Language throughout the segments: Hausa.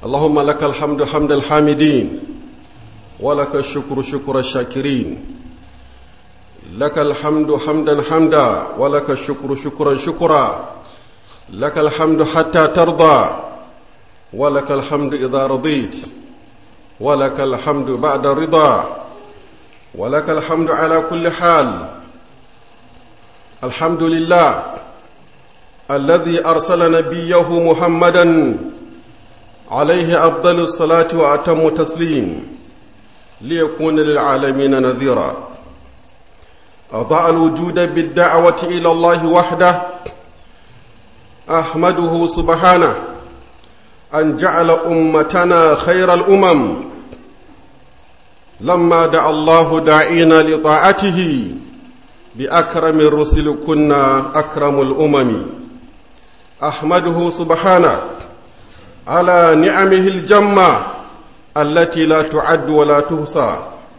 اللهم لك الحمد حمد الحامدين ولك الشكر شكر الشاكرين لك الحمد حمدا حمدا ولك الشكر شكرا شكرا لك الحمد حتى ترضى ولك الحمد إذا رضيت ولك الحمد بعد الرضا ولك الحمد على كل حال الحمد لله الذي أرسل نبيه محمدا عليه أفضل الصلاة وأتم تسليم ليكون للعالمين نذيرا أضاء الوجود بالدعوة إلى الله وحده أحمده سبحانه أن جعل أمتنا خير الأمم لما دعا الله داعينا لطاعته بأكرم الرسل كنا أكرم الأمم أحمده سبحانه على نعمه الجمة التي لا تعد ولا تحصى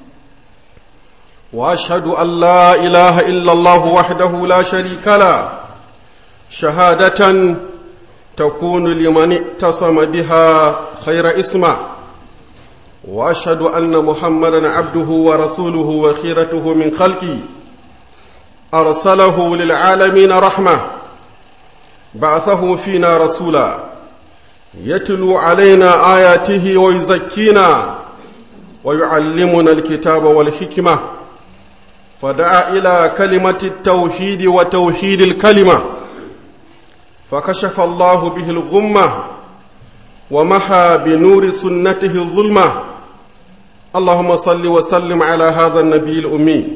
وأشهد أن لا إله إلا الله وحده لا شريك له شهادة تكون لمن اعتصم بها خير اسمه واشهد ان محمدا عبده ورسوله وخيرته من خلقه ارسله للعالمين رحمه بعثه فينا رسولا يتلو علينا اياته ويزكينا ويعلمنا الكتاب والحكمه فدعا الى كلمه التوحيد وتوحيد الكلمه فكشف الله به الغمة ومحى بنور سنته الظلمة اللهم صل وسلم على هذا النبي الأمي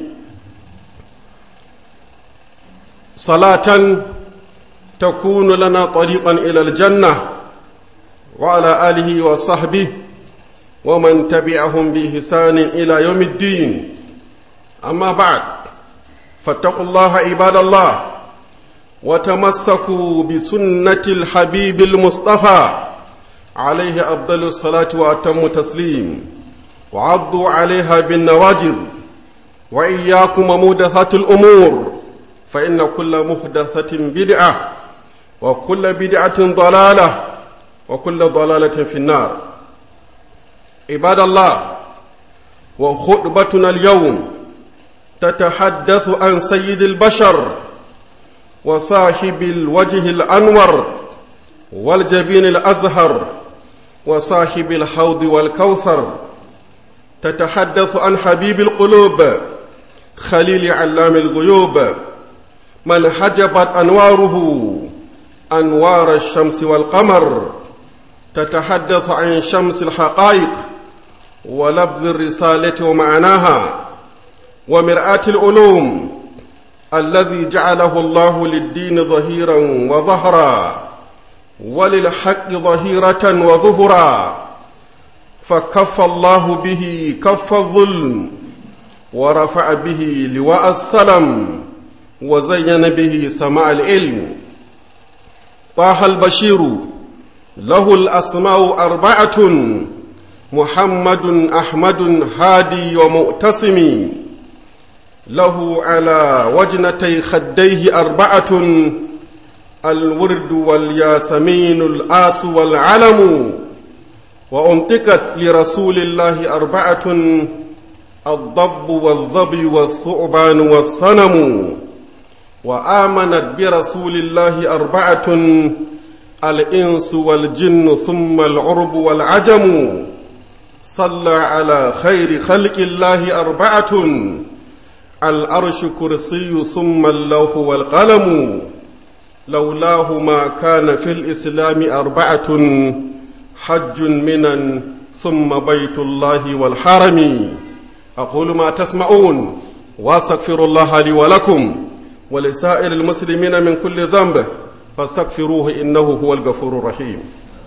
صلاة تكون لنا طريقا إلى الجنة وعلى آله وصحبه ومن تبعهم بإحسان إلى يوم الدين أما بعد فاتقوا الله عباد الله وتمسكوا بسنة الحبيب المصطفى عليه أفضل الصلاة وأتم تسليم وعضوا عليها بالنواجذ وإياكم مودثات الأمور فإن كل محدثة بدعة وكل بدعة ضلالة وكل ضلالة في النار عباد الله وخطبتنا اليوم تتحدث عن سيد البشر وصاحب الوجه الأنور والجبين الأزهر وصاحب الحوض والكوثر تتحدث عن حبيب القلوب خليل علام الغيوب من حجبت أنواره أنوار الشمس والقمر تتحدث عن شمس الحقائق ولبذ الرسالة ومعناها ومرآة العلوم الذي جعله الله للدين ظهيرا وظهرا وللحق ظهيرة وظهرا فكف الله به كف الظلم ورفع به لواء السلم وزين به سماع العلم طه البشير له الأسماء أربعة محمد أحمد هادي ومؤتسم له على وجنتي خديه أربعة الورد والياسمين الآس والعلم وأنطقت لرسول الله أربعة الضب والظبي والثعبان والصنم وآمنت برسول الله أربعة الإنس والجن ثم العرب والعجم صلى على خير خلق الله أربعة الأرش كرسي ثم اللوح والقلم لولاه ما كان في الإسلام أربعة حج منا ثم بيت الله والحرم أقول ما تسمعون واستغفر الله لي ولكم ولسائر المسلمين من كل ذنب فاستغفروه إنه هو الغفور الرحيم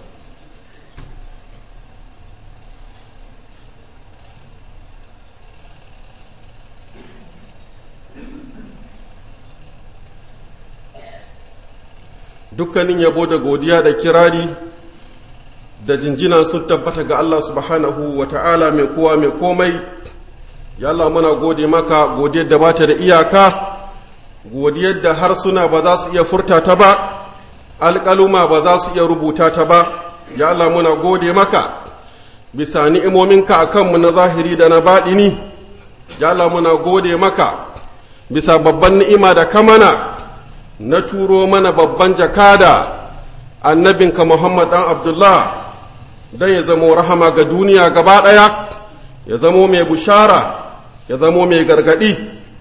dukkanin yabo da godiya da kirari da jinjina sun tabbata ga Allah subhanahu wa ta'ala mai kowa mai komai ya Allah muna gode maka godiyar da bata da iyaka godiyar da harsuna ba za su iya furta ta ba alƙaluma ba za su iya rubuta ta ba ya Allah muna gode maka bisa ni'imominka a kanmu na zahiri da na baɗini ya Allah muna gode maka bisa babban ni'ima da kamana na turo mana babban jakada annabinka Muhammad ɗan Abdullah don ya zamo rahama ga duniya gaba ɗaya ya zamo mai bushara ya zamo mai gargaɗi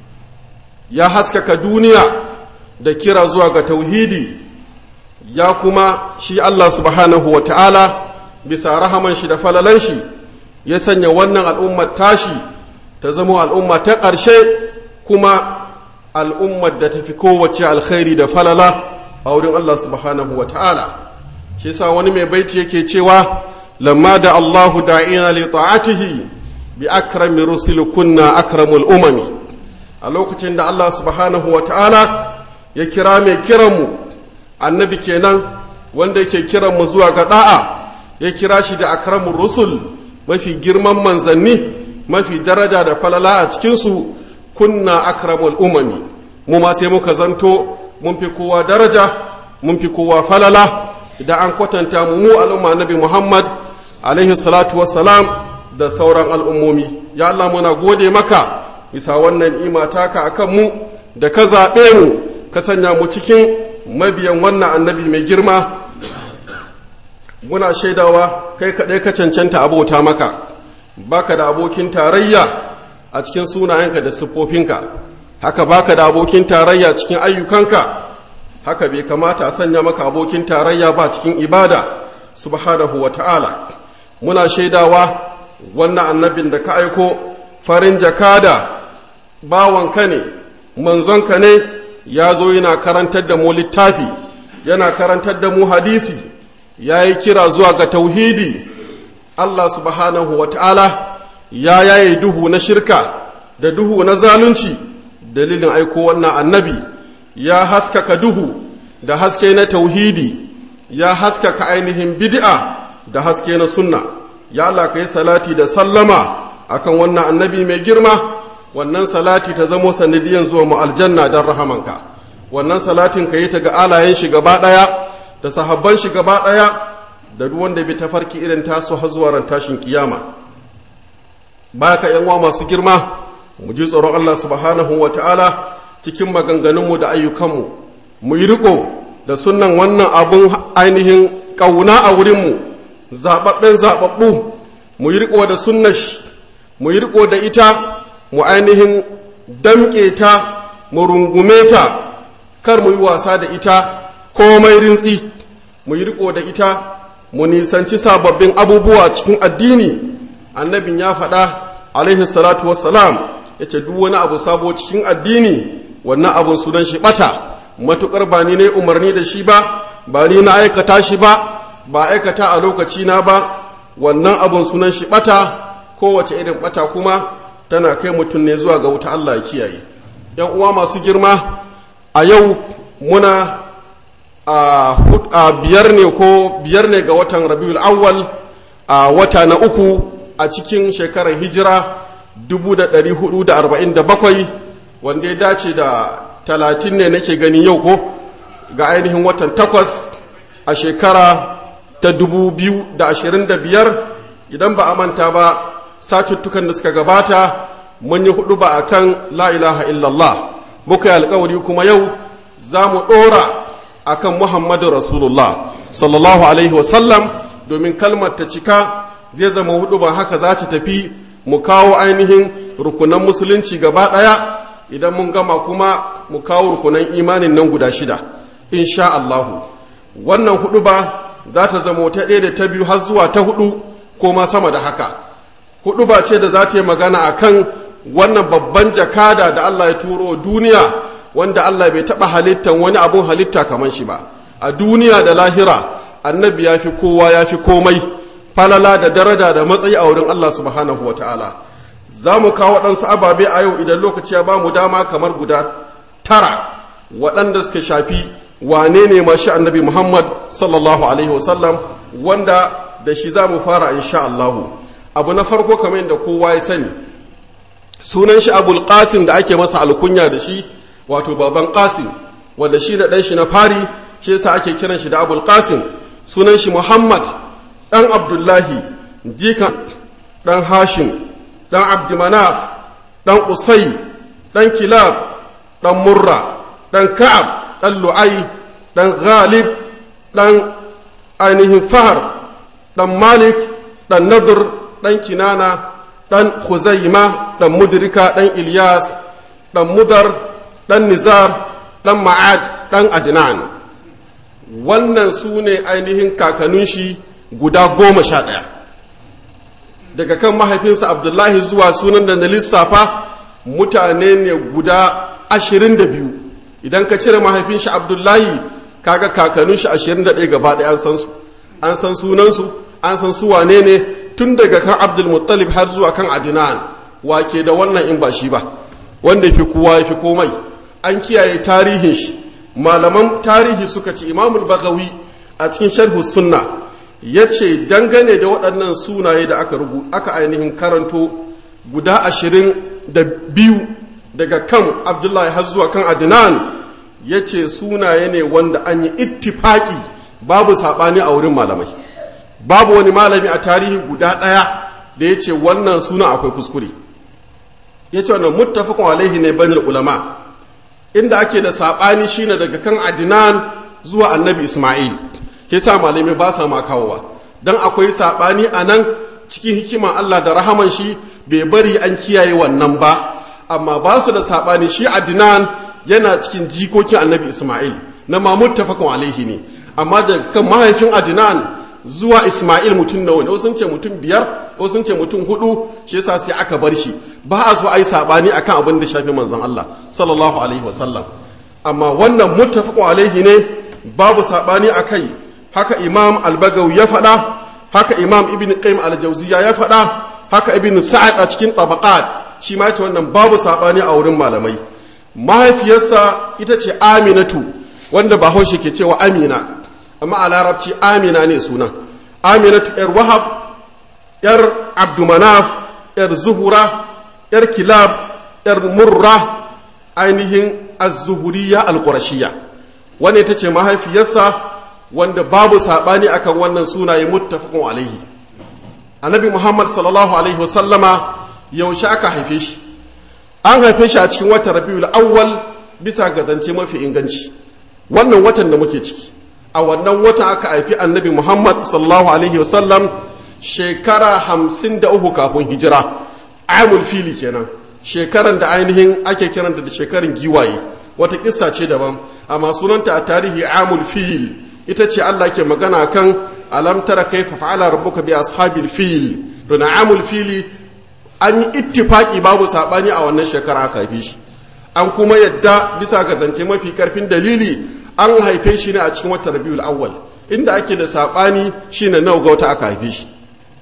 ya haskaka duniya da kira zuwa ga tauhidi ya kuma shi Allah subhanahu wa ta'ala bisa rahaman shi da falalan shi ya sanya wannan al'ummar tashi ta zamo al'umma ta ƙarshe kuma al'ummar da ta fi kowace alkhairi da falala a wurin Allah subhanahu wa ta'ala shi sa wani mai baiti yake cewa lamma da Allahu da'ina li ta'atihi bi akrami rusul kunna akramul umami a lokacin da Allah subhanahu wa ta'ala ya kira mai kiranmu annabi kenan wanda yake kiranmu zuwa ga da'a ya kira shi da akramul rusul mafi girman manzanni mafi daraja da falala a cikinsu kunna akramul umami mu ma sai muka zanto mun fi kowa daraja mun fi kowa falala idan an kwatanta mu mu al'umma nabi muhammad alaihi salatu wassalam da sauran al'ummomi ya Allah muna gode maka bisa wannan ima taka akan mu da ka zaɓe mu ka sanya mu cikin mabiyan wannan annabi mai girma muna shaidawa kai kaɗai ka cancanta abota maka baka da abokin tarayya a cikin sunayenka da siffofinka haka baka da abokin tarayya cikin ayyukanka haka bai kamata a sanya maka abokin tarayya ba cikin ibada subhanahu wa ta'ala muna shaidawa wannan annabin da ka aiko farin jakada bawanka ne manzonka ne ya zo yana karantar da mu littafi yana karantar da mu hadisi ya yi kira zuwa ga tauhidi Allah subhanahu wa ta'ala ya yaye duhu na shirka da duhu na zalunci dalilin aiko wannan annabi ya haskaka duhu da haske na tauhidi ya haskaka ainihin bid'a da haske na sunna ya Allah ka yi salati da sallama akan wannan annabi mai girma wannan salati ta zamo sanadiyan zuwa mu aljanna don rahamanka wannan salatin ka yi ta ga alayen shi gaba ɗaya da sahabban shi gaba ɗaya da duk wanda bi tafarki irin tasu har zuwa ran tashin kiyama baka yan uwa masu girma mu ji tsoron Allah subhanahu wa ta'ala cikin maganganunmu da ayyukanmu mu yi riko da sunan wannan abun ainihin ƙauna a wurinmu zaɓaɓɓen zaɓaɓɓu mu yi riko da sunna mu yi riko da ita mu ainihin damƙe ta mu rungume ta kar mu yi wasa da ita komai rintsi mu yi riko da ita mu nisanci sababbin abubuwa cikin addini annabin ya faɗa alaihi salatu wassalam ya ce duk wani abu sabo cikin addini wannan abun sunan shi ɓata matuƙar ba ni ne umarni da shi ba ba ni na aikata shi ba ba aikata a lokaci na ba wannan abun sunan shi ɓata kowace irin ɓata kuma tana kai mutum ne zuwa ga wuta Allah ya kiyaye yan uwa masu girma a yau muna a biyar ne ko biyar ne ga watan rabiul awwal a wata na uku a cikin shekarar hijira 1447 wanda ya dace da talatin ne nake gani yau ko ga ainihin watan takwas a shekara ta 2025 idan ba a manta ba satuttukan da suka gabata mun yi hudu ba a kan la'ilaha illallah muka yi alkawari kuma yau za mu ɗora a kan muhammadu rasulullah sallallahu alaihi wasallam domin kalmar ta cika zai zama hudu ba haka za ta tafi mu kawo ainihin rukunan musulunci gaba ɗaya idan mun gama kuma mu kawo rukunan imanin nan guda shida insha Allahu wannan hudu ba za ta zama ta ɗaya da ta biyu har zuwa ta hudu ko ma sama da haka hudu ba ce da za ta yi magana a kan wannan babban jakada da Allah ya turo duniya wanda Allah bai taɓa halittan wani abun halitta kamar shi ba a duniya da lahira annabi ya fi kowa ya fi komai falala da daraja da matsayi a wurin Allah subhanahu wa ta'ala za mu kawo waɗansu ababe a yau idan lokaci ya ba mu dama kamar guda tara waɗanda suka shafi wane ne mashi annabi muhammad sallallahu alaihi wasallam wanda da shi za mu fara insha Allahu abu na farko kamar yadda kowa ya sani sunan shi abul qasim da ake masa alkunya da shi wato baban qasim wanda shi da ɗan shi na fari shi yasa ake kiran shi da abul qasim sunan shi muhammad ɗan abdullahi jikan ɗan hashim ɗan abdumanaf ɗan usai ɗan kilab ɗan murra ɗan ka'ab ɗan lu'ai ɗan ghalib ɗan ainihin fahar ɗan malik ɗan nadur ɗan kinana ɗan huzaima ɗan mudrika ɗan ilyas ɗan mudar ɗan nizar ɗan ma'ad ɗan adnan wannan su ne ainihin kakannin shi guda goma sha ɗaya daga kan mahaifinsa abdullahi zuwa sunan da na lissafa mutane ne guda ashirin da biyu idan ka cire mahaifin shi abdullahi kaga kakannin shi ashirin da ɗaya gaba ɗaya an san su an san sunansu an san su wane ne tun daga kan abdulmuttalib har zuwa kan adinan wake da wannan in ba shi ba wanda ya fi kowa ya fi komai an kiyaye tarihin shi malaman tarihi suka ce imamul bagawi a cikin sharhu sunna ya ce dangane da waɗannan sunaye da aka rubu aka ainihin karanto guda ashirin da biyu daga kan abdullahi har zuwa kan adinan ya ce sunaye ne wanda an yi ittifaki babu saɓani a wurin malamai babu wani malami a tarihi guda ɗaya da ya ce wannan suna akwai kuskure ya ce wannan muttafaqun alaihi ne banil ulama inda ake da saɓani shine daga kan adinan zuwa annabi isma'il ke sa malamai ba sa ma kawowa don akwai saɓani a nan cikin hikiman allah da rahaman shi bai bari an kiyaye wannan ba amma ba su da saɓani shi adinan yana cikin jikokin annabi isma'il na ma muttafaqun alaihi ne amma daga kan mahaifin adinan zuwa isma'il mutum nawa ne wasu ce mutum biyar wasu ce mutum hudu shi yasa sai aka bar shi ba a so ai sabani akan abin da shafi manzon Allah sallallahu alaihi wasallam amma wannan muttafaqun alaihi ne babu sabani akai haka imam al-bagawi ya faɗa haka imam ibn qayyim al-jawziya ya faɗa haka ibn sa'ad a cikin tabaqat shi ma yace wannan babu sabani a wurin malamai mahaifiyarsa ita ce aminatu wanda bahaushe ke cewa amina amma a larabci amina ne suna aminatu yar wahab yar abdumanaf yar zuhura yar kilab yar murra ainihin az-zuhuriya al-qurashiyya wanda ita ce mahaifiyarsa wanda babu saɓani akan wannan sunaye muttafaqun alaihi annabi muhammad sallallahu alaihi wasallama yaushe aka haife shi an haife shi a cikin watan rabiul awwal bisa ga zance mafi inganci wannan watan da muke ciki a wannan watan aka haifi annabi muhammad sallallahu alaihi wasallam shekara hamsin da uku kafin hijira amul fili kenan shekaran da ainihin ake kiranta da shekarun giwaye wata kissa ce daban amma sunanta a tarihi amul fil ita ce Allah ke magana kan alam tara kaifa fa'ala rabbuka bi ashabil fil to amul fili an yi ittifaki babu sabani a wannan shekara aka haife shi an kuma yadda bisa ga zance mafi karfin dalili an haife shi ne a cikin watan rabiul awwal inda ake da sabani shine nawa ga wata aka haife shi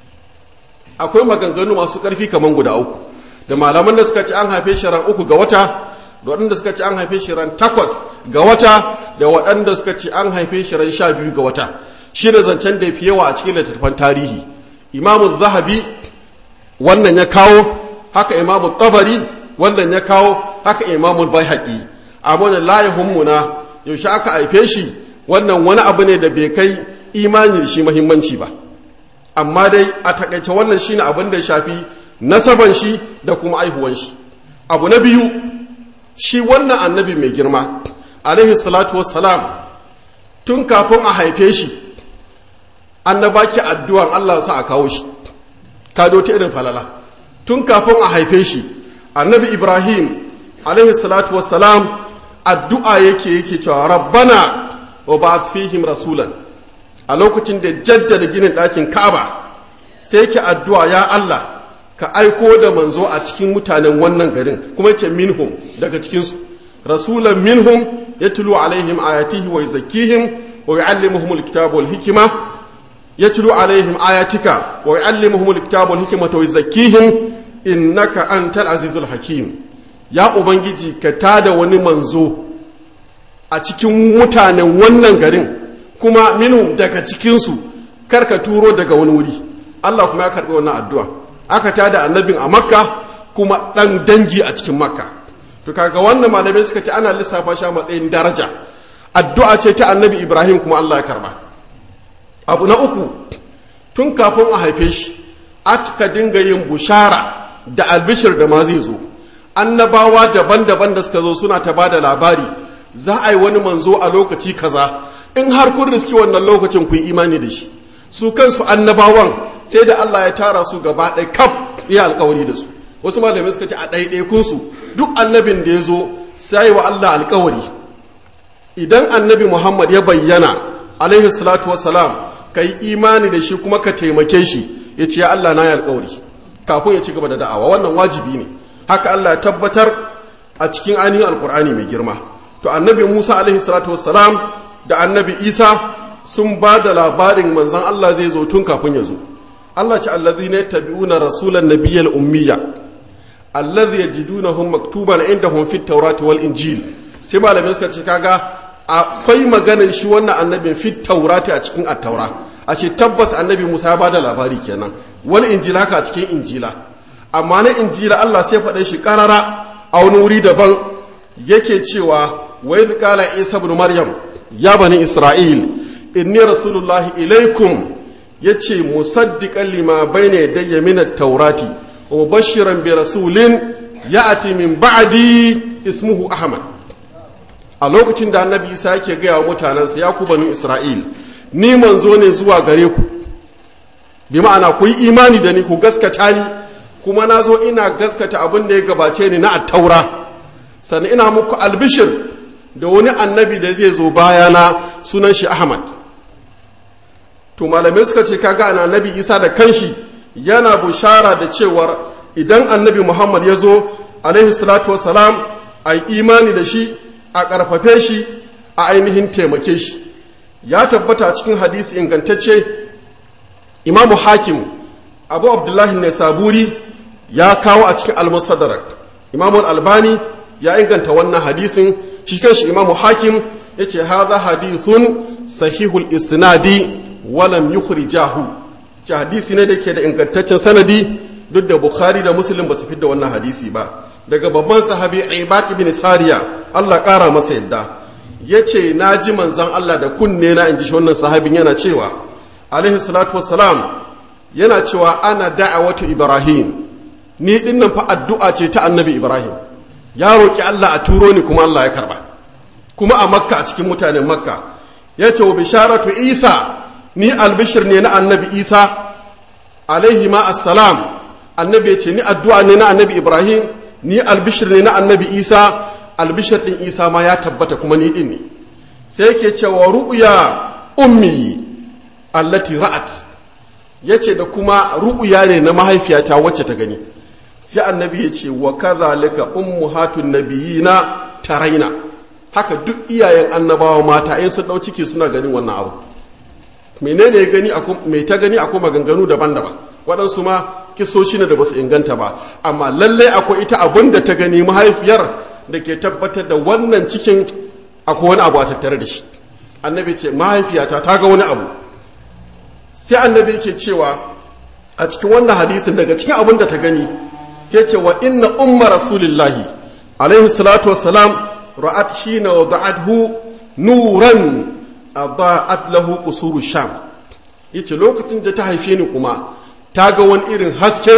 akwai maganganu masu karfi kaman guda uku da malaman da suka ci an haife shi ran uku ga wata da waɗanda suka ci an haife shi ran takwas ga wata da waɗanda suka ci an haife shi ran sha biyu ga wata shi ne zancen da ya fi yawa a cikin littattafan tarihi imamu zahabi wannan ya kawo haka imamu tabari wannan ya kawo haka imamu bai haƙi amma da layihunmuna yaushe aka haife shi wannan wani abu ne da bai kai imani da shi mahimmanci ba amma dai a takaice wannan shine abin da ya shafi nasaban shi da kuma aihuwan shi abu na biyu shi wannan annabi mai girma alaihi salatu wassalam tun kafin a haife shi annaba ki addu'an Allah sa a kawo shi kado ta irin falala tun kafin a haife shi annabi ibrahim alaihi salatu wassalam addu'a yake yake cewa rabbana wa ba fihim rasulan a lokacin da jaddada ginin ɗakin kaba sai yake addu'a ya Allah ka aiko da manzo a cikin mutanen wannan garin kuma ce minhum daga cikinsu rasulan minhum ya tulu alaihim ayatihi wa yuzakkihim wa yu'allimuhum alkitaba wal hikma yatlu alaihim ayatika wa yu'allimuhum alkitaba wal hikma wa yuzakkihim innaka antal azizul hakim ya ubangiji ka tada wani manzo a cikin mutanen wannan garin kuma minhum daga cikinsu kar ka turo daga wani wuri Allah kuma ya karbi wannan addu'a aka tada annabin a makka kuma ɗan dangi a cikin makka to kaga wannan malamai suka ce ana lissafa shi a matsayin daraja addu'a ce ta annabi ibrahim kuma allah ya karba abu na uku tun kafin a haife shi aka dinga yin bushara da albishir da ma zai zo annabawa daban-daban da suka zo suna ta bada labari za a yi wani manzo a lokaci kaza in har kun riski wannan lokacin ku yi imani da shi su kansu annabawan sai da Allah ya tara su gaba ɗaya kaf ya alkawari da su wasu malamai suka ce a ɗaiɗaikunsu duk annabin da ya zo sai wa Allah alkawari idan annabi Muhammad ya bayyana alaihi salatu wassalam ka yi imani da shi kuma ka taimake shi ya ce ya Allah na yi alkawari kafin ya ci gaba da da'awa wannan wajibi ne haka Allah ya tabbatar a cikin ainihin alkur'ani mai girma to annabi Musa alaihi salatu wassalam da annabi Isa sun ba da labarin manzan Allah zai zo tun kafin ya zo Allah ce allazi ne tabi'una rasulan nabiyyal ummiya allazi yajidunahum maktuban indahum fit tawrati wal injil sai malamai suka ce kaga akwai maganar shi wannan annabin fit taurati a cikin at-taura a ce tabbas annabi Musa ya bada labari kenan wal injil haka a cikin injila amma na injila Allah sai faɗa shi karara a wani wuri daban yake cewa wa idh qala isa ibn maryam ya bani isra'il inni rasulullahi ilaikum yace musaddiqan lima bayna yadayya min at-taurati wa bashiran bi rasulin ya'ti min ba'di ismuhu ahmad a lokacin da annabi isa yake gaya wa mutanensa ya ku bani isra'il ni manzo ne zuwa gare ku bi ma'ana ku yi imani da ni ku gaskata ni kuma na zo ina gaskata abin da ya gabace ni na attaura sannan ina muku albishir da wani annabi da zai zo bayana sunan shi ahmad to malamai suka ce kaga ana annabi isa da kanshi yana bushara da cewar idan annabi muhammad ya zo alaihi salatu wasalam a yi imani da shi a ƙarfafe shi a ainihin taimake shi ya tabbata cikin hadisi ingantacce imamu hakim abu abdullahi ne saburi ya kawo a cikin almustadrak imamu albani ya inganta wannan hadisin shi kanshi imamu hakim ya ce haza hadithun sahihul istinadi walam yukhrijahu ce hadisi ne da ke da ingantaccen sanadi duk da bukhari da muslim ba su fi da wannan hadisi ba daga babban sahabi ibad ibn sariya Allah ƙara masa yadda ya ce na ji manzan Allah da kunne na in ji wannan sahabin yana cewa alaihi salatu wassalam yana cewa ana da'awatu ibrahim ni dinnan fa addu'a ce ta annabi ibrahim ya roƙi Allah a turo ni kuma Allah ya karba kuma a makka a cikin mutanen makka ya ce wa bisharatu isa ni albishir ne na annabi isa alaihi ma assalam annabi ya ce ni addu'a ne na annabi ibrahim ni albishir ne na annabi isa albishir din isa ma ya tabbata kuma ni din ne sai ke cewa ru'ya ummi allati ra'at yace da kuma ru'ya ne na mahaifiyata wacce ta gani sai annabi ya ce wa kadhalika ummuhatun nabiyina taraina haka duk iyayen annabawa mata in sun dau ciki suna ganin wannan abu menene gani mai ta gani akwai maganganu daban-daban waɗansu ma kisoshi ne da ba su inganta ba amma lalle akwai ita abin da ta gani mahaifiyar da ke tabbatar da wannan cikin akwai wani abu a tattare da shi annabi ce mahaifiyata ta ga wani abu sai annabi ke cewa a cikin wannan hadisin daga cikin abin da ta gani ke cewa inna umma rasulillahi alaihi salatu wassalam ra'at hina wada'athu nuran adha'at lahu qusuru sham yace lokacin da ta haife ni kuma ta ga wani irin haske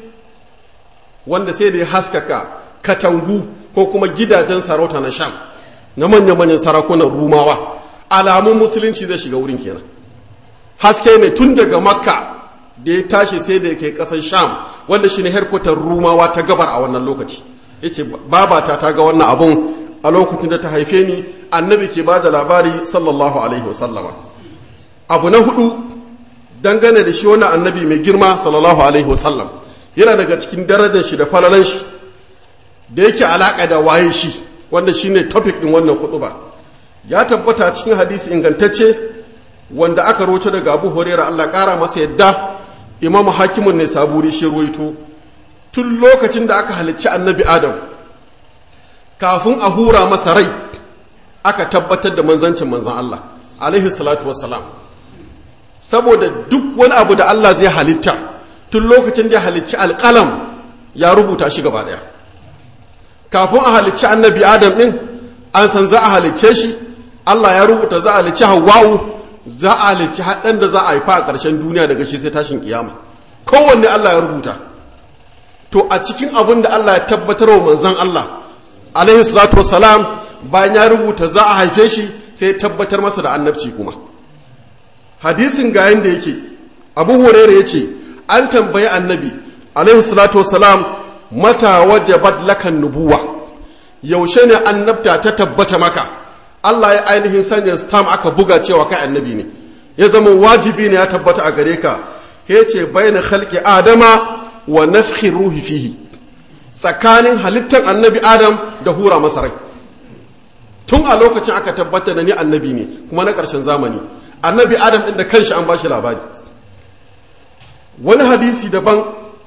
wanda sai da ya haskaka katangu ko kuma gidajen sarauta na sham na manya-manyan sarakunan rumawa alamun musulunci zai shiga wurin kenan haske ne tun daga makka da ya tashi sai da ya kai kasar sham wanda shi ne herkutar rumawa ta gabar a wannan lokaci ya ce babata ta ga wannan abun a lokacin da ta haife ni annabi ke ba da labari sallallahu alaihi wasallama abu na hudu dangane da shi wannan annabi mai girma sallallahu alaihi wasallam yana daga cikin darajar shi da falalan shi da yake alaka da waye shi wanda shine topic din wannan ba ya tabbata cikin hadisi ingantacce wanda aka roce daga Abu Hurairah Allah kara masa yadda Imam Hakimun ne saburi shi ruwaito tun lokacin da aka halicci annabi Adam kafin a hura masa rai aka tabbatar da manzancin manzan Allah alaihi salatu wassalam saboda duk wani abu da Allah zai halitta tun lokacin da ya halicci alƙalam ya rubuta shi gaba ɗaya kafin a halicci annabi adam ɗin an san za a halicce shi Allah ya rubuta za a halicci hawa'u za a halicci haɗan da za a haifa a ƙarshen duniya daga shi sai tashin kiyama kowanne Allah ya rubuta to a cikin abin da Allah ya tabbatar wa manzon Allah alaihi salatu wassalam bayan ya rubuta za a haife shi sai tabbatar masa da annabci kuma hadisin ga yanda yake abu hurairah yace an tambayi annabi alaihi salatu wassalam mata wajabat lakan nubuwa yaushe ne annabta ta tabbata maka Allah ya ainihin sanya stam aka buga cewa kai annabi ne ya zama wajibi ne ya tabbata a gare ka ya ce bayan khalqi adama wa nafhi ruhi fihi tsakanin halittar annabi adam da hura masa rai tun a lokacin aka tabbata da ni annabi ne kuma na ƙarshen zamani annabi adam ɗin da kanshi an bashi labari wani hadisi daban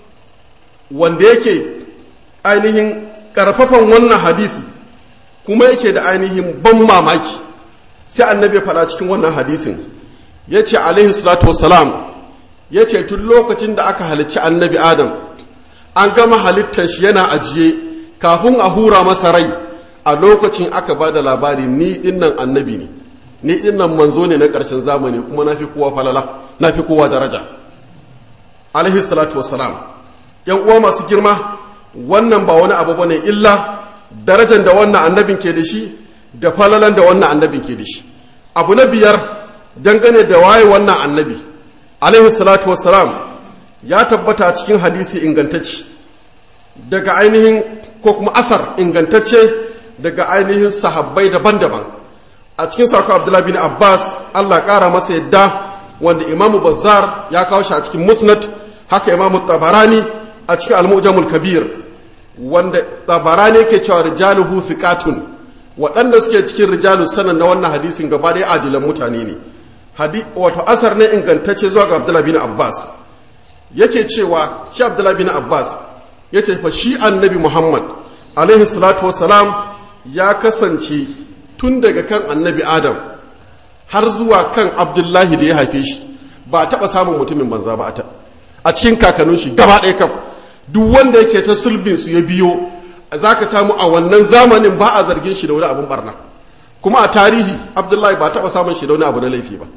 wanda yake ainihin ƙarfafan wannan hadisi kuma yake da ainihin ban mamaki sai annabi ya faɗa cikin wannan hadisin ya ce alaihi salatu wasalam ya ce tun lokacin da aka halicci annabi adam an gama halittar shi yana ajiye kafin a hura masa rai a lokacin aka ba da labari ni dinnan annabi ne ni dinnan manzo ne na ƙarshen zamani kuma na fi kowa falala na fi kowa daraja alaihi salatu wasalam yan uwa masu girma wannan ba wani abu bane illa darajar da wannan annabin ke da shi da falalan da wannan annabin ke da shi abu na biyar dangane da waye wannan annabi alaihi salatu wassalam ya tabbata cikin hadisi ingantacce daga ainihin ko kuma asar ingantacce daga ainihin sahabbai daban-daban a cikin sako abdullahi bin abbas allah kara masa yadda wanda imamu bazzar ya kawo shi a cikin musnad haka imamu tabarani a cikin al-mujamul kabir wanda tabarani ke cewa rijaluhu thiqatun waɗanda suke cikin rijalu sanan na wannan hadisin gaba ɗaya adilan mutane ne wato asar ne ingantacce zuwa ga abdullahi bin abbas yake cewa shi abdullahi bin abbas ya ce fa shi annabi muhammad alaihi salatu wasalam ya kasance tun daga kan annabi adam har zuwa kan abdullahi da ya haife shi ba a taɓa samun mutumin banza ba a cikin kakannin shi gaba ɗaya kam duk wanda yake ta sulbin su ya biyo za ka samu a wannan zamanin ba a zargin shi da wani abin barna kuma a tarihi abdullahi ba taɓa samun shi da wani abu na laifi ba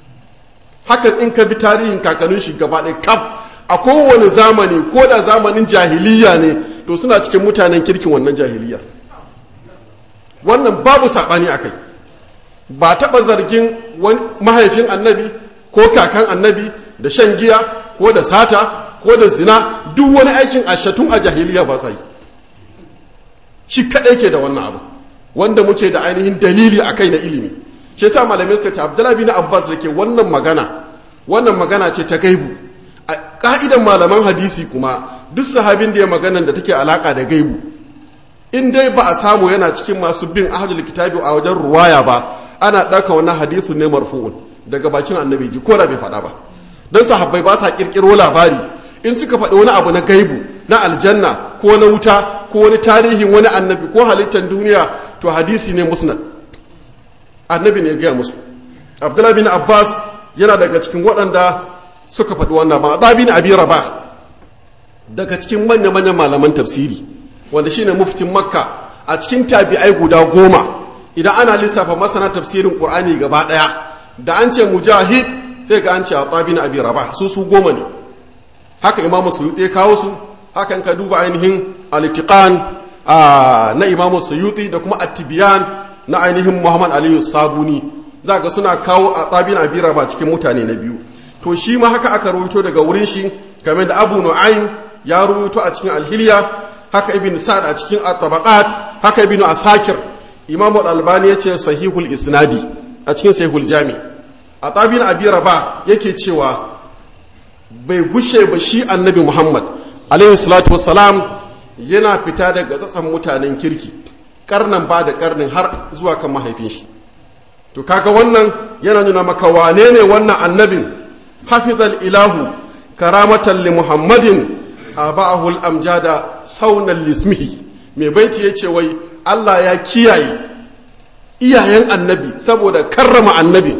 hakan in ka bi tarihin kakannin shi gaba ɗaya kaf a kowane zamani ko da zamanin jahiliya ne to suna cikin mutanen kirkin wannan jahiliya wannan babu saɓani a kai ba taɓa zargin mahaifin annabi ko kakan annabi da shan giya ko da sata ko da zina duk wani aikin ashatun a jahiliya ba sa yi shi kaɗai ke da wannan abu wanda muke da ainihin dalili a kai na ilimi shi yasa malamai suka ce abdullahi bin abbas da ke wannan magana wannan magana ce ta gaibu a ka'idan malaman hadisi kuma duk sahabin da ya magana da take alaka da gaibu in dai ba a samu yana cikin masu bin ahadul kitabi a wajen ruwaya ba ana ɗauka wannan hadisu ne marfu'un daga bakin annabi ji ko da bai faɗa ba don sahabbai ba sa ƙirƙiro labari in suka faɗi wani abu na gaibu na aljanna ko na wuta ko wani tarihin wani annabi ko halittar duniya to hadisi ne musnad annabi ne ya gaya musu abdullahi bin abbas yana daga cikin waɗanda suka faɗi wannan ba a bin abi raba daga cikin manya-manyan malaman tafsiri wanda shine muftin makka a cikin tabi'ai guda goma idan ana lissafa masana tafsirin qur'ani gaba ɗaya da an ce mujahid sai ga an ce a bin abi raba su su goma ne haka imamu suyuti ya kawo su haka in ka duba ainihin al-itiqan na imamu suyuti da kuma at-tibyan na ainihin muhammad aliyu sabuni za ga suna kawo a tsabin abira ba cikin mutane na biyu to shi ma haka aka rubuto daga wurin shi kamar da abu nu'aym ya rubuto a cikin alhiliya haka ibn sa'ad a cikin at-tabaqat haka ibn asakir imam al-albani ya ce sahihul isnadi a cikin sahihul jami a tsabin abira ba yake cewa bai gushe ba shi annabi muhammad alaihi salatu wassalam yana fita daga tsatsan mutanen kirki karnan ba da karnin har zuwa kan mahaifin shi to kaga wannan yana nuna maka wane ne wannan annabin hafizal ilahu karamatan li muhammadin aba'ahul amjada saunan lismihi mai baiti yace wai Allah ya kiyaye iyayen annabi saboda karrama annabi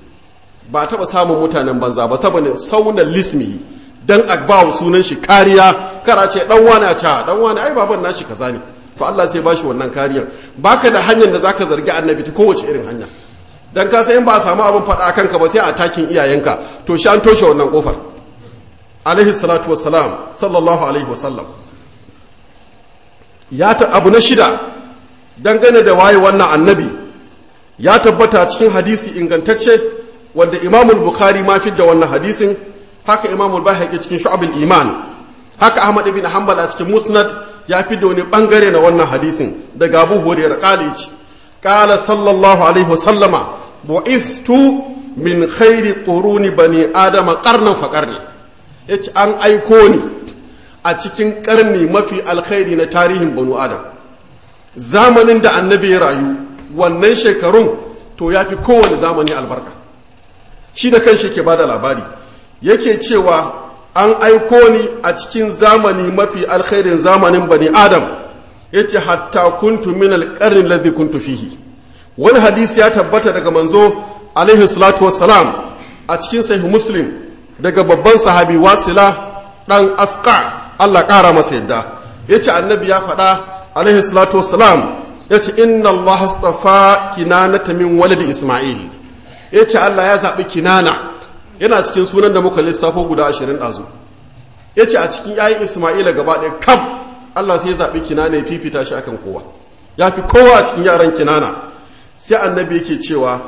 ba taɓa samun mutanen banza ba saboda saunan lismihi dan agbawo sunan shi kariya kara ce dan wani a ca dan wani ai baban nashi kaza ne to Allah sai bashi wannan kariyar baka da hanyar da zaka zargi annabi ta kowace irin hanya dan ka san in ba a samu abin faɗa a kanka ba sai a takin iyayenka to shi an toshe wannan kofar alaihi salatu wassalam sallallahu alaihi wasallam ya ta abu na shida dangane da waye wannan annabi ya tabbata cikin hadisi ingantacce wanda imamul bukhari ma fi da wannan hadisin haka imamul bahaqi cikin shu'abul iman haka ahmad ibn hanbal a cikin musnad ya fi da wani bangare na wannan hadisin daga abu hurairah qalici qala sallallahu alaihi wasallama bu'ithtu min khairi quruni bani adama qarnan fa qarni yace an aiko ni a cikin karni mafi alkhairi na tarihin banu adam zamanin da annabi ya rayu wannan shekarun to ya fi kowane zamani albarka shi da kan shi ke bada labari yake cewa an aiko ni a cikin zamani mafi alkhairin zamanin bani adam ya ce hatta kuntu min alƙarnin ladhi kuntu fihi wani hadisi ya tabbata daga manzo alaihi salatu wassalam a cikin sahih muslim daga babban sahabi wasila dan asqa Allah ƙara masa yadda ya ce annabi ya faɗa alaihi salatu wassalam ya ce inna Allah astafa kinanata min walidi Ismail ya ce Allah ya zaɓi kinana yana cikin sunan da muka lissafo guda ashirin ɗazu ya ce a cikin ‘ya'yan Ismaila gaba ɗaya kam Allah sai ya zaɓi kinana ya fifita shi akan kowa ya fi kowa a cikin yaran kinana sai annabi yake cewa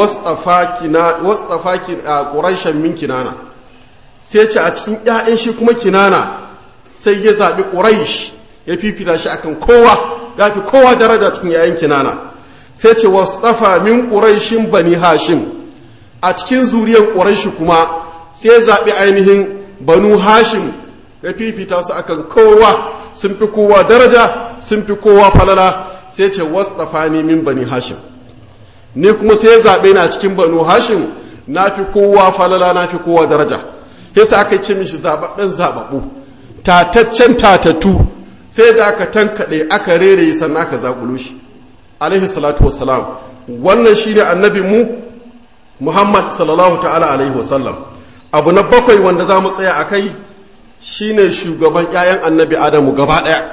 wastafa ƙuraishen min kinana sai ce a cikin ‘ya'yan shi kuma kinana sai ya zaɓi ƙuraish ya fifita shi akan kowa ya fi kowa daraja cikin yayin kinana sai ce wastafa min ƙuraishin bani hashim a cikin zuriyar ƙuraishi kuma sai zaɓi ainihin banu hashim ya fifita su akan kowa sun fi kowa daraja sun fi kowa falala sai ce wastafa ni min bani hashim ni kuma sai zaɓe na cikin banu hashim na fi kowa falala na fi kowa daraja yasa aka ce mishi zaɓaɓɓen zaɓaɓɓu tataccen tatatu sai da aka tankaɗe aka rere sannan aka zaƙulo shi alaihi salatu wassalam wannan shi ne annabin mu muhammad sallallahu ta'ala alaihi wasallam abu na bakwai wanda za mu tsaya a kai shi ne shugaban 'ya'yan annabi adamu gaba ɗaya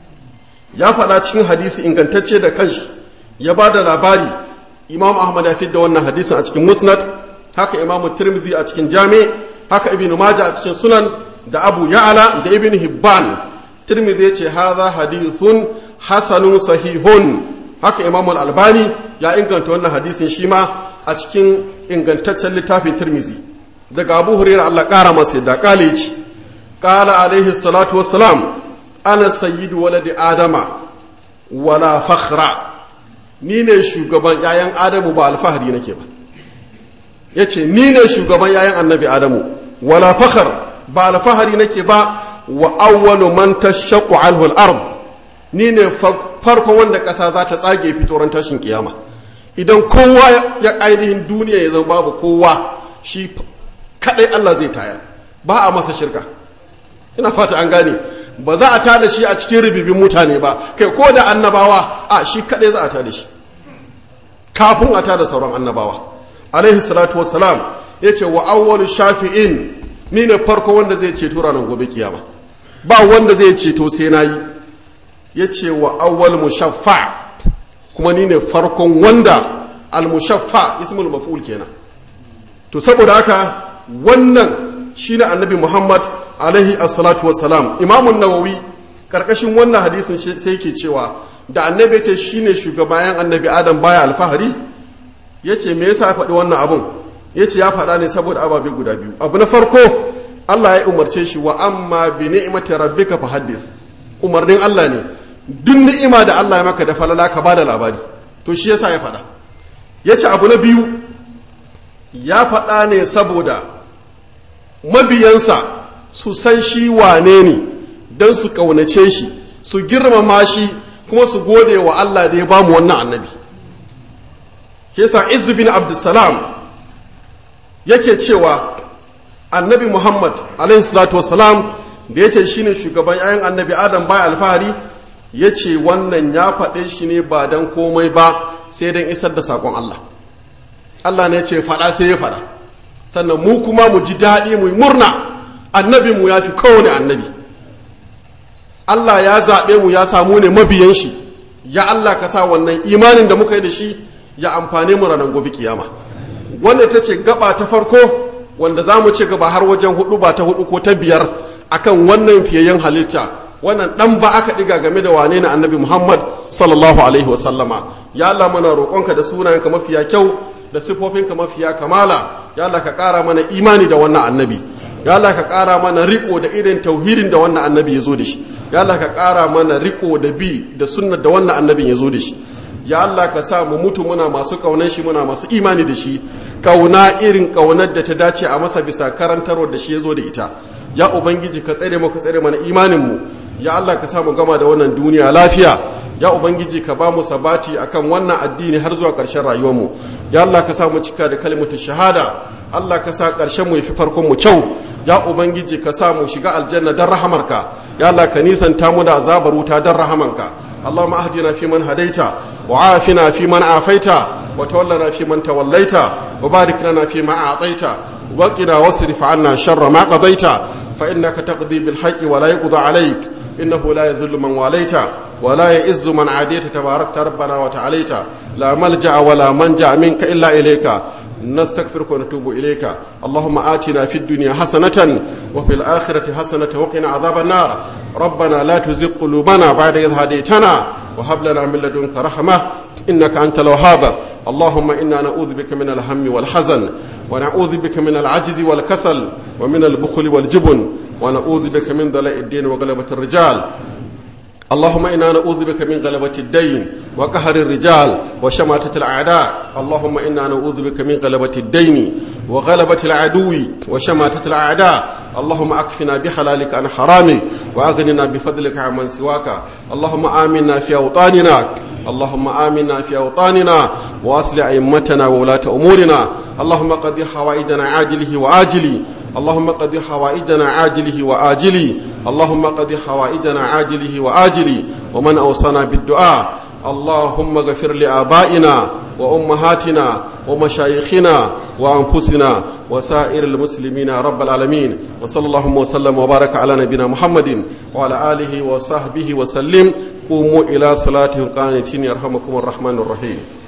ya faɗa cikin hadisi ingantacce da kanshi ya ba da labari imam ahmad ya da wannan hadisin a cikin musnad haka imam tirmidhi a cikin jami haka ibn majah a cikin sunan da abu ya'ala da ibn hibban tirmidhi yace hadha hadithun hasanun sahihun haka imam al-albani ya inganta wannan hadisin shi ma a cikin ingantaccen littafin tirmidhi daga abu hurairah Allah kara masa yadda kale yace qala alaihi salatu wassalam ana sayyidu waladi adama wala fakhra ni ne shugaban yayan adamu ba alfahari nake ba yace ni ne shugaban yayan annabi adamu wala fakhar ba alfahari nake ba wa awwalu man tashaqqu anhu al-ard ni ne farkon wanda ƙasa za ta tsage fitoran tashin kiyama idan kowa ya ainihin duniya ya zama babu kowa shi kadai Allah zai tayar ba a masa shirka ina fata an gane ba za a tada shi a cikin ribibin mutane ba kai ko da annabawa a shi kadai za a tada shi kafin a tada sauran annabawa alaihi salatu wassalam yace wa awwalu shafi'in ni ne farko wanda zai ceto ranar gobe kiyama ba wanda zai ceto sai na yi ya ce wa awwal mushaffa kuma ni ne farkon wanda al-mushaffa ismul maf'ul kenan to saboda haka wannan shine annabi muhammad alaihi assalatu wassalam imamun nawawi karkashin wannan hadisin sai yake cewa da annabi ya ce shine shugabayan annabi adam baya alfahari ya ce me yasa ya faɗi wannan abun ya ce ya faɗa ne saboda ababe guda biyu abu na farko Allah ya umarce shi wa amma bi ni'mati rabbika fa haddith umarnin Allah ne duk ni'ima da Allah ya maka da falala ka bada labari to shi yasa ya faɗa ya ce abu na biyu ya faɗa ne saboda mabiyansa su san shi wane ne don su ƙaunace shi su girmama shi kuma su gode wa Allah da ya bamu wannan annabi yasa izu bin abdussalam yake cewa annabi muhammad alaihi salatu wasalam da ya ce shi ne shugaban 'ya'yan annabi adam baya alfahari ya ce wannan ya faɗe shi ne ba don komai ba sai don isar da saƙon allah allah ne ce faɗa sai ya faɗa sannan mu kuma mu ji daɗi mu murna annabi mu ya fi kowane annabi allah ya zaɓe mu ya samu ne mabiyan shi ya allah ka sa wannan imanin da muka yi da shi ya amfane mu ranar gobe kiyama wannan ita ce gaba ta farko wanda za mu ci gaba har wajen hudu ba ta hudu ko ta biyar akan wannan fiyayyen halitta wannan dan ba aka diga game da wane na annabi muhammad sallallahu alaihi wasallama ya Allah mana roƙonka da sunayenka mafiya kyau da sifofinka mafiya kamala ya Allah ka ƙara mana imani da wannan annabi ya Allah ka ƙara mana riko da irin tauhidin da wannan annabi ya zo da shi ya Allah ka ƙara mana riko da bi da sunnar da wannan annabin ya zo da shi ya Allah ka sa mu mutu muna masu kaunar shi muna masu imani da shi kauna irin kaunar da ta dace a masa bisa karantarwar da shi ya zo da ita ya ubangiji ka tsare mu ka tsare mana imanin mu ya Allah ka sa mu gama da wannan duniya lafiya ya ubangiji ka ba mu sabati akan wannan addini har zuwa ƙarshen rayuwar mu ya Allah ka sa mu cika da kalimatu shahada Allah ka sa ƙarshen mu yafi farkon mu kyau ya ubangiji ka sa mu shiga aljanna dan rahamarka ya Allah ka nisanta mu da azabar wuta dan rahamanka اللهم اهدنا فيمن هديت وعافنا فيمن عافيت وتولنا فيمن توليت وبارك لنا فيما اعطيت وقنا واصرف عنا شر ما قضيت فانك تقضي بالحق ولا يقضى عليك انه لا يذل من واليت ولا يئز من عاديت تباركت ربنا وتعاليت لا ملجا ولا منجا منك الا اليك نستغفرك ونتوب إليك اللهم آتنا في الدنيا حسنة وفي الآخرة حسنة وقنا عذاب النار ربنا لا تزغ قلوبنا بعد إذ هديتنا وهب لنا من لدنك رحمة إنك أنت الوهاب اللهم إنا نعوذ بك من الهم والحزن ونعوذ بك من العجز والكسل ومن البخل والجبن ونعوذ بك من ضلاء الدين وغلبة الرجال اللهم إنا نعوذ بك من غلبة الدين وقهر الرجال وشماتة الأعداء اللهم إنا نعوذ بك من غلبة الدين وغلبة العدو وشماتة الأعداء اللهم أكفنا بحلالك عن حرامك وأغننا بفضلك عمن سواك اللهم آمنا في أوطاننا اللهم آمنا في أوطاننا وأصل أئمتنا وولاة أمورنا اللهم قد حوائجنا عاجله وآجله اللهم قد حوائجنا عاجله وآجله اللهم قد حوائجنا عاجله وآجله ومن أوصانا بالدعاء اللهم اغفر لآبائنا وأمهاتنا ومشايخنا وأنفسنا وسائر المسلمين رب العالمين وصلى اللهم وسلم وبارك على نبينا محمد وعلى آله وصحبه وسلم قوموا إلى صلاة قانتين يرحمكم الرحمن الرحيم